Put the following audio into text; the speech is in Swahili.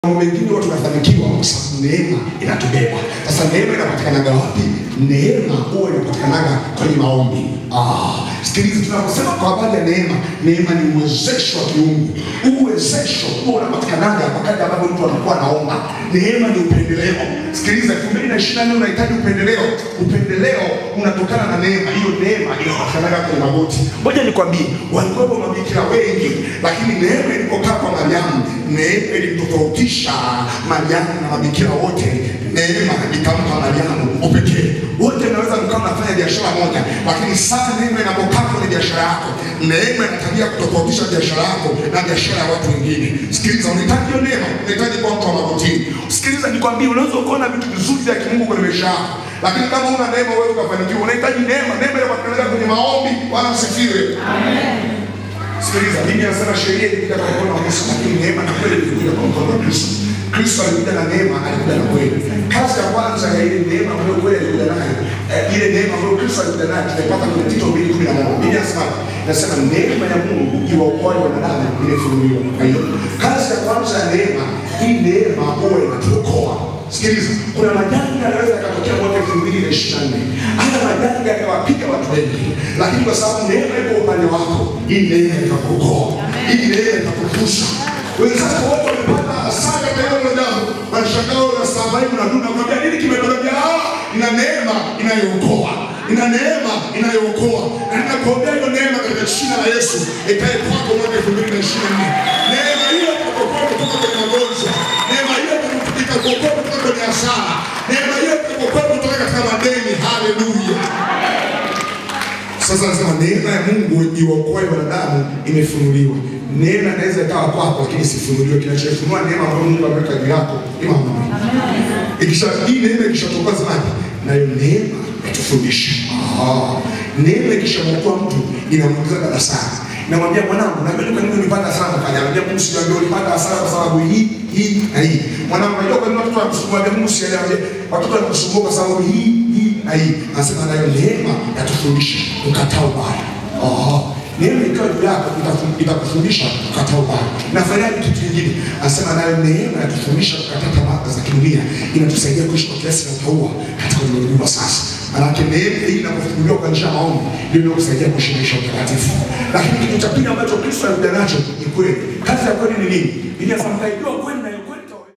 mambo mengine watu tunafanikiwa kwa sababu neema inatubeba. Sasa neema inapatikanaga wapi? Neema huwa inapatikanaga kwenye maombi. Ah, sikiliza, tunaposema kwa habari ya neema, neema ni uwezesho wa kiungu. Huu uwezesho huwa unapatikanaga wakati ambapo mtu anakuwa anaomba. Neema ni upendeleo. Sikiliza, 2024 unahitaji upendeleo. Upendeleo unatokana na neema. Hiyo neema inapatikanaga kwenye magoti. Ngoja nikwambie, walikuwepo mabikira wengi, lakini neema ilipokaa kwa Mariamu, neema ilimtofautisha Mariamu na mabikira wote. Neema ikampa Mariamu upekee. Wote naweza mkawa mnafanya biashara moja, lakini saa neema inapokaa kwenye biashara yako, neema ina tabia kutofautisha biashara yako na biashara ya watu wengine. Sikiliza, unahitaji hiyo neema, unahitaji kuwa mtu wa magotini. Sikiliza nikwambie, unaweza ukaona vitu vizuri vya kimungu kwenye maisha yako, lakini kama una neema wewe ukafanikiwa. Unahitaji neema, neema inapatikana kwenye maombi. Bwana asifiwe. Sikiliza, Biblia inasema sheria ilikuja kwa mkono wa Musa, lakini neema na kweli ilikuja kwa mkono wa Kristo. Kristo alikuja na neema, alikuja na kweli. Kazi ya kwanza ya ile neema ambayo kweli alikuja nayo, eh, ile neema ambayo Kristo alikuja nayo tunaipata kwenye Tito 2:11. Biblia inasema inasema neema ya Mungu iwaokoaye wanadamu imefunuliwa. Kwa hiyo kazi ya kwanza ya neema, hii neema huwa inatuokoa. Sikiliza, kuna majanga yanaweza yakatokea mwaka elfu mbili na ishirini na nne. Haya majanga yakawapiga watu wengi, lakini kwa sababu neema iko upande wako, hii neema itakuokoa, hii neema itakuvusha. Wenzako wote wamepata hasara katika hilo jambo, wanashangaa unastahimili, unaduna, kwambia nini kimetokea? Ah, ina neema inayookoa ina neema inayookoa, na ninakuombea hiyo neema katika jina la Yesu ikae kwako mwaka elfu mbili na ishirini na nne. Neema hiyo itakuokoa kutoka kwenye magonjwa, neema hiyo itakuokoa kutoka kwenye hasara, neema hiyo itakuokoa kutoka katika madeni. Haleluya! Sasa nasema neema ya Mungu iwaokoe wanadamu imefunuliwa. Neema inaweza ikawa kwako, lakini isifunuliwe. Kinachofunua neema ambayo Mungu ameweka juu yako ni maombi. Ikisha hii neema ikishatoka zamani, nayo neema yatufundisha. Ah, neema ikishamwokoa mtu inamwingiza darasani. Namwambia mwanangu, najua kwa nini ulipata hasara kufanya. Anambia Mungu sijaambia ulipata hasara kwa sababu hii hii na hii. Mwanangu, najua kwa nini watoto wanakusumbua. Anambia Mungu sijaambia watoto wanakusumbua kwa sababu hii hii na hii. Anasema nayo neema yatufundisha kukataa ubaya. Ah, neema ikawa juu yako itafu- itakufundisha kukataa ubaya. Nafanyaje kitu kingine? Anasema nayo neema yatufundisha kukataa tamaa za kidunia, inatusaidia kuishi kwa kiasi na utaua katika ulimwengu wa sasa. Manake neema hii inapofunuliwa kwa njia ya maombi ndio inakusaidia kuishi maisha ya utakatifu. Lakini kitu cha pili ambacho Kristo alikuja nacho ni kweli. Kazi ya kweli ni nini? Biblia inasema mtaijua kweli na